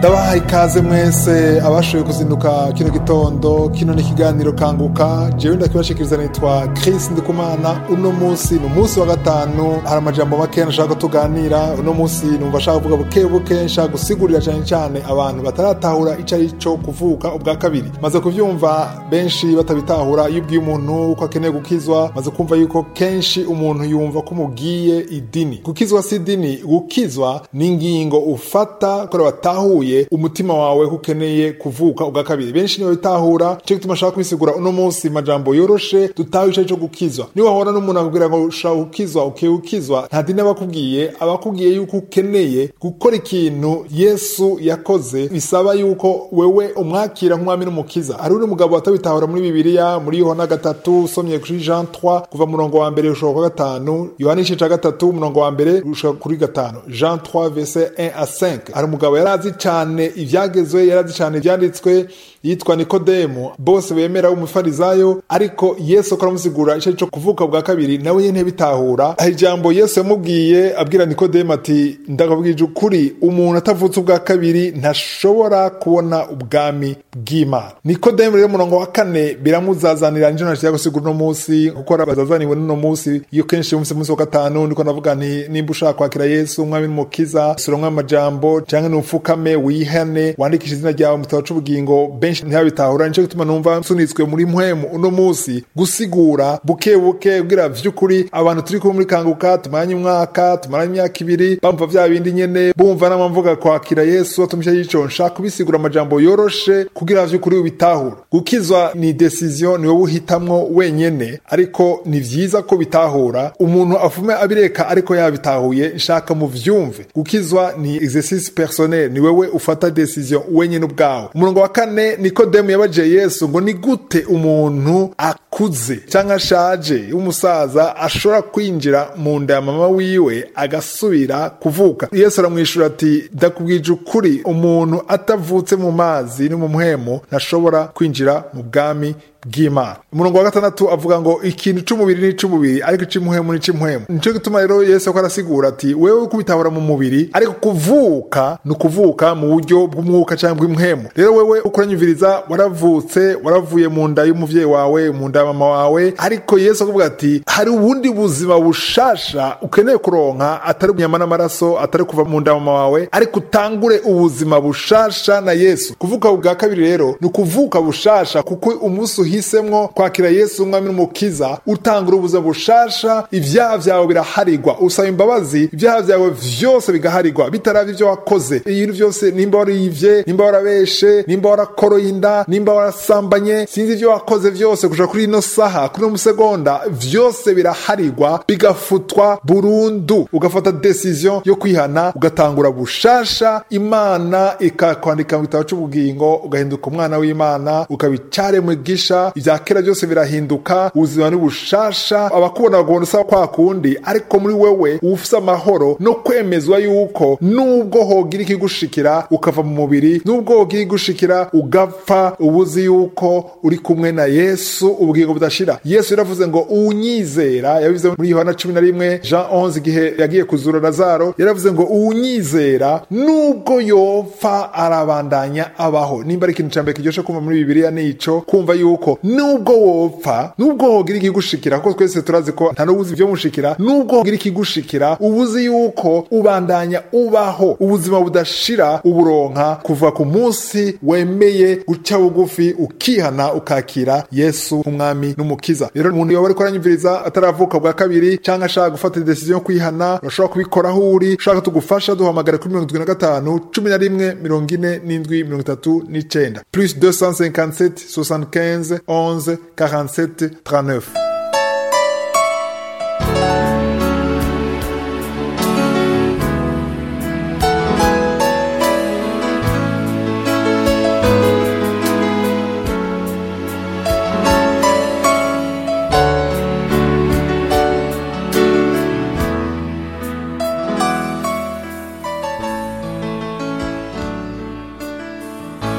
ndabahaye ikaze mwese abashoboye kuzinduka kino gitondo kino ni ikiganiro kanguka jewe ndakibashikiriza nitwa Chris Ndikumana uno munsi ni umunsi wa gatanu hari amajambo make nashaka ko tuganira uno munsi numva ashaka kuvuga buke buke nshaka gusigurira cyane cyane abantu bataratahura ico ari cyo kuvuka ubwa kabiri maze kuvyumva benshi batabitahura iyo ubwiye umuntu uko akeneye gukizwa maze kumva yuko kenshi umuntu yumva ko mugiye idini gukizwa si idini gukizwa ni ingingo ufata kore watahuye umutima wawe ko ukeneye kuvuka ubwa kabiri benshi niyo bitahura cyo gituma ashaka kubisigura uno munsi majambo yoroshe dutahe ico cyo gukizwa niba wahora n'umuntu akubwira ngo ushaka gukizwa ukiye gukizwa nta dini abakubwiye abakubwiye yuko ukeneye gukora ikintu yesu yakoze bisaba yuko wewe umwakira nk'umwami n'umukiza hari undi mugabo watabitahura muri bibiliya muri yohana gatatu usomye kuri jean 3 kuva murongo wa mbere ushobora kwa gatanu yohana igice ca gatatu umurongo wa mbere ushobora kuri gatanu jean 3 verset 1 à 5 hari umugabo yari azi cyane ivyagezwe yari azi cyane ivyanditswe yitwa nikodemu bose bemera umufarizayo ariko yesu ko aramusigura ico cyo kuvuka bwa kabiri nawe nyene bitahura hari ijambo yesu yamubwiye abwira nikodemu ati ndakabwije ukuri umuntu atavutse ubwa kabiri ntashobora kubona ubwami bw'imana nikodemu rero umurongo wa kane biramuzazanira nico nashaka gusigura uno munsi kuko bazazaniwe n'uno munsi iyo kenshi umunsi munsi wa gatanu ndiko ndavuga nti nimba ushaka kwakira yesu umwami n'umukiza suramwe amajambo canke nupfukame wihane wandikisha izina ryawe mu gitabo c'ubugingo benshi ntibabitahura nico gituma numva nsunitswe muri mpwemu uno munsi gusigura buke buke bwira vy'ukuri abantu turi kumwe muri kanguka tumaranye umwaka tumaranye imyaka ibiri bumva vya bindi nyene bumva n'amamvuga kwakira yesu atumisha yico nshaka kubisigura amajambo yoroshe kugira vy'ukuri ubitahura gukizwa ni decision ni wowe uhitamwo wenyene ariko ni vyiza ko bitahura umuntu afume abireka ariko yabitahuye nshaka mu vyumve gukizwa ni exercice personnel ni wewe ufata decision wenyene ubwawe umurongo wa kane nikodemu yabaje yesu ngo ni gute umuntu akuze cyangwa ashaje w'umusaza ashobora kwinjira mu nda ya mama wiwe agasubira kuvuka yesu aramwishura ati ndakubwije ukuri umuntu atavutse mu mazi no mu muhemo ntashobora kwinjira mu bwami bw'imana umurongo wa gatandatu avuga ngo ikintu c'umubiri ni c'umubiri ariko ic'imuhemu ni c'umuhemu nico gituma rero yesu ko arasigura ati wewe kubitabura mu mubiri ariko kuvuka ni ukuvuka mu buryo bw'umwuka cyangwa bw'umuhemu rero wewe uko uranyumviriza waravutse waravuye mu nda y'umuvyeyi wawe mu nda ya mama wawe ariko yesu akavuga ati hari ubundi buzima bushasha ukeneye kuronka atari inyama n'amaraso atari kuva mu nda ya mama wawe ariko utangure ubuzima bushasha na yesu kuvuka bwa kabiri rero ni ukuvuka bushasha kuko umunsi uhisemwo kwakira yesu umwami n'umukiza utangura ubuzima bushasha ibyaha vyawe biraharigwa usaba imbabazi ibyaha vyawe vyose bigaharigwa bitaravye ivyo wakoze ibintu vyose nimba warivye nimba warabeshe nimba warakoroye inda nimba warasambanye sinzi ivyo wakoze vyose kuja kuri ino saha kuri ino musegonda vyose biraharigwa bigafutwa burundu ugafata decision yo kwihana ugatangura bushasha imana ikakwandika mu gitabo c'ubugingo ugahinduka umwana w'imana ukaba icaremwe gisha ibya kera byose birahinduka ubuzima ni bushasha abakubona bagubona usaba kwa kundi ariko muri wewe ufise amahoro no kwemezwa yuko nubwo hogira ikigushikira ukava mu mubiri nubwo hogira ikigushikira ugapfa ubuzi yuko uri kumwe na yesu ubugingo budashira yesu yaravuze ngo uwunyizera yabivuze muri yohana cumi na rimwe jean 11 igihe yagiye kuzura lazaro yaravuze ngo uwunyizera nubwo yopfa arabandanya abaho nimba ari ikintu ca mbere kiryoshe kumva muri bibiliya nico kumva yuko nubwo wopfa nubwo hogira ikigushikira kuko twese turazi ko nta n'ubuzi ivyo mushikira nubwo hogira ikigushikira ubuzi yuko ubandanya ubaho ubuzima budashira uburonka kuva ku munsi wemeye guca bugufi ukihana ukakira yesu nk'umwami n'umukiza rero umuntu yoba ariko aranyumviriza ataravuka bwa kabiri cyangwa ashaka gufata decision yo kwihana urashobora kubikora aho uri ushaka tugufasha duhamagara kuri mirongo itwi na gatanu cumi na rimwe mirongo ine n'indwi mirongo itatu n'icenda plus 257 75 11 47 39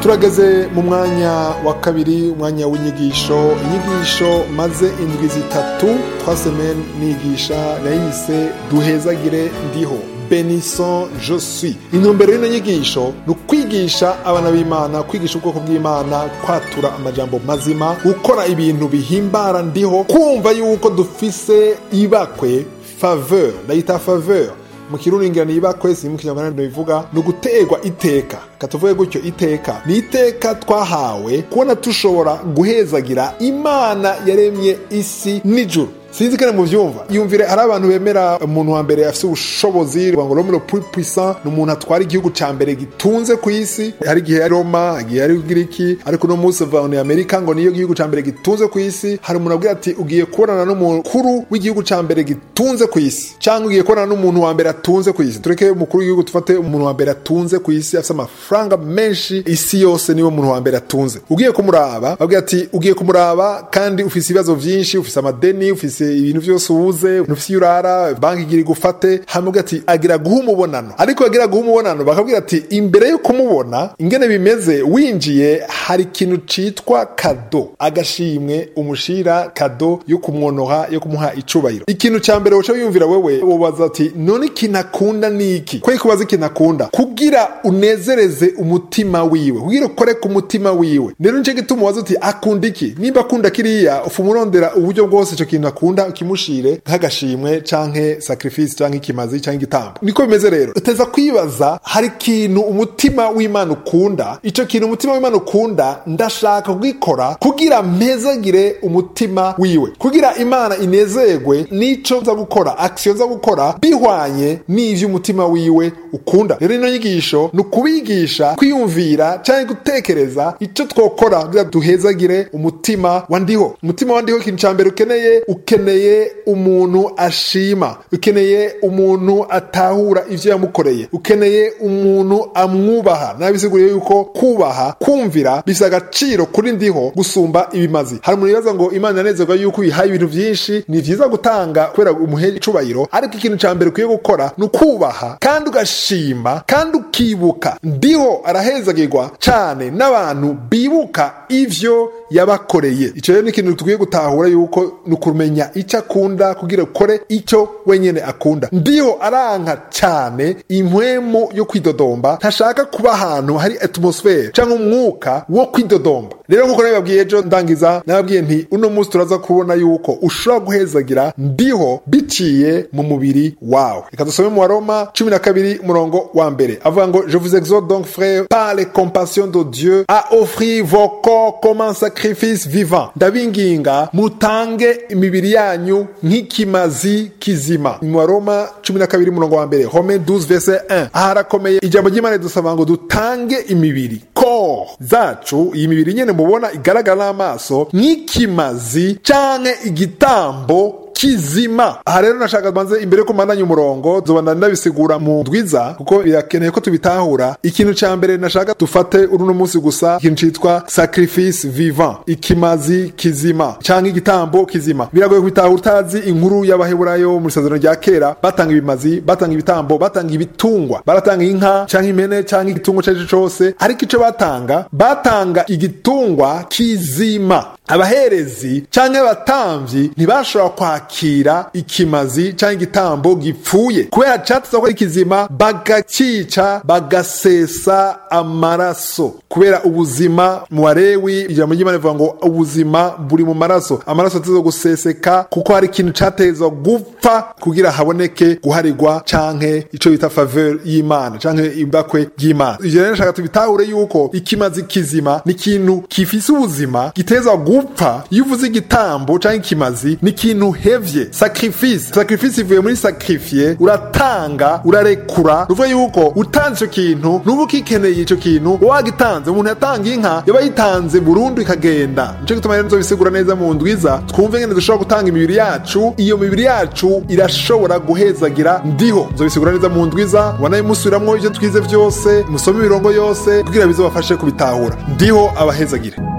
turageze mu mwanya wa kabiri umwanya w'inyigisho inyigisho maze indwi zitatu twasemene nigisha nayise duhezagire ndiho benison je suis intumbero y'ino nyigisho ni ukwigisha abana b'imana kwigisha ubwoko bw'imana kwatura amajambo mazima gukora ibintu bihimbara ndiho kumva yuko dufise ibakwe faveur ndayita faveur mu kiruringira niba kwese mu kinyarwanda bivuga ni uguterwa iteka katuvuge gutyo iteka ni iteka twahawe kubona tushobora guhezagira imana yaremye isi n'ijuru sinzi ko mu byumva yumvire hari abantu bemera umuntu wa mbere afite ubushobozi ngo Rome le plus puissant ni umuntu atwara igihugu cya mbere gitunze ku isi hari igihe ari Roma igihe ari Giriki ariko uno munsi ni Amerika ngo niyo gihugu cya mbere gitunze ku isi hari umuntu abwira ati ugiye kubonana n'umukuru w'igihugu cya mbere gitunze ku isi cyangwa ugiye kubonana n'umuntu wa mbere atunze ku isi tureke umukuru w'igihugu dufate umuntu wa mbere atunze ku isi afite amafaranga menshi isi yose niwe muntu wa mbere atunze ugiye kumuraba abwira ati ugiye kumuraba kandi ufite ibibazo byinshi ufite amadeni ufite ibintu byose ubuze ufite iyo urara banki igira igufate hamwe ati agira guha umubonano ariko agira guha umubonano bakabwira ati imbere yo kumubona ingene bimeze winjiye hari ikintu citwa kado agashimwe umushira kado yo kumwonoha yo kumuha icubahiro ikintu ca mbere woca wiyumvira wewe wobaza ati none ikintu akunda ni iki ko kubaza ikintu akunda kugira unezereze umutima wiwe kugira ukore ku mutima wiwe rero nico gituma ubaza uti akunda iki nimba akunda kiriya ufa umurondera uburyo bwose ico kintu akunda ukimushire nk'agashimwe canke sacrifice canke ikimazi canke igitambo niko bimeze rero uteza kwibaza hari ikintu umutima w'imana ukunda ico kintu umutima w'imana ukunda ndashaka kugikora kugira mpezagire umutima wiwe kugira imana inezerwe n'ico nza gukora action nza gukora bihwanye n'ivyo umutima wiwe ukunda rero ino nyigisho ni ukubigisha kwiyumvira canke gutekereza ico twokora kugira duhezagire umutima wa ndiho umutima wa ndiho ikintu ca mbere ukeneye ukeneye umuntu ashima ukeneye umuntu atahura ivyo yamukoreye ukeneye umuntu amwubaha nabisiguriye yuko kubaha kumvira bifite agaciro kuri ndiho gusumba ibimazi hari umuntu yibaza ngo imana yanezerwa yuko uyihaye ibintu vyinshi ni vyiza gutanga kubera umuhe icubahiro ariko ikintu ca mbere ukwiye gukora ni ukubaha kandi ugashima kandi ukibuka ndiho arahezagirwa cane n'abantu bibuka ivyo yabakoreye ico rero ni ikintu tukwiye gutahura yuko ni ukumenya icyo akunda kugira ukore icyo wenyine akunda ndiho aranka cyane impwemu yo kwidodomba ntashaka kuba ahantu hari atmosfere cyangwa umwuka wo kwidodomba rero nk'uko nabibabwiye ejo ndangiza nababwiye nti uno munsi turaza kubona yuko ushobora guhezagira ndiho biciye mu mubiri wawe reka dusome mu waroma cumi na kabiri umurongo wa mbere avuga ngo je vous exhorte donc frère par les compassions de Dieu à offrir vos corps comme un sacrifice vivant ndabinginga mutange imibiri yanyu nk'ikimazi kizima mu waroma cumi na kabiri umurongo wa mbere home 12 verse 1 aha harakomeye ijambo ry'imana ridusaba ngo dutange imibiri ko zacu iyi mibiri nyene mubona igaragara n'amaso nk'ikimazi canke igitambo kizima aha rero nashaka banze imbere yo kumandanya umurongo zobana ndabisigura mu ndwiza kuko birakeneye ko tubitahura ikintu ca mbere nashaka dufate uruno munsi gusa ikintu citwa sacrifice vivant ikimazi kizima canke igitambo kizima biragoye kubitahura utazi inkuru y'abaheburayo mu isezerano rya kera batanga ibimazi batanga ibitambo batanga ibitungwa baratanga inka canke impene canke igitungwa carico cose ariko ico batanga batanga igitungwa kizima abaherezi canke abatamvyi ntibashobora kwakira ikimazi canke igitambo gipfuye kubera cateza ko ikizima bagacica bagasesa amaraso kubera ubuzima mu barewi ijambo ry'imana rivuga ngo ubuzima buri mu maraso amaraso ateza guseseka kuko hari ikintu catezwa gupfa kugira haboneke guharirwa canke ico bita faveur y'imana canke imbakwe y'imana ivyo rero nshaka tubitahure yuko ikimazi kizima ni ikintu gifise ubuzima gitezwa gupfa iyo uvuze igitambo canke ikimazi ni ikintu hevye sacrifice sacrifice ivuye muri sacrifier uratanga urarekura ruvuga yuko utanze ico kintu nuba ukikeneye ico kintu wagitanze umuntu yatanga inka yaba yitanze burundu ikagenda nico gituma rero nzobisigura neza mu ndwiza twumve ngene dushobora gutanga imibiri yacu iyo mibiri yacu irashobora guhezagira ndiho nzobisigura neza mu ndwiza wanayimusubiramwo ivyo twize vyose musome imirongo yose kugira bizobafashe kubitahura ndiho abahezagire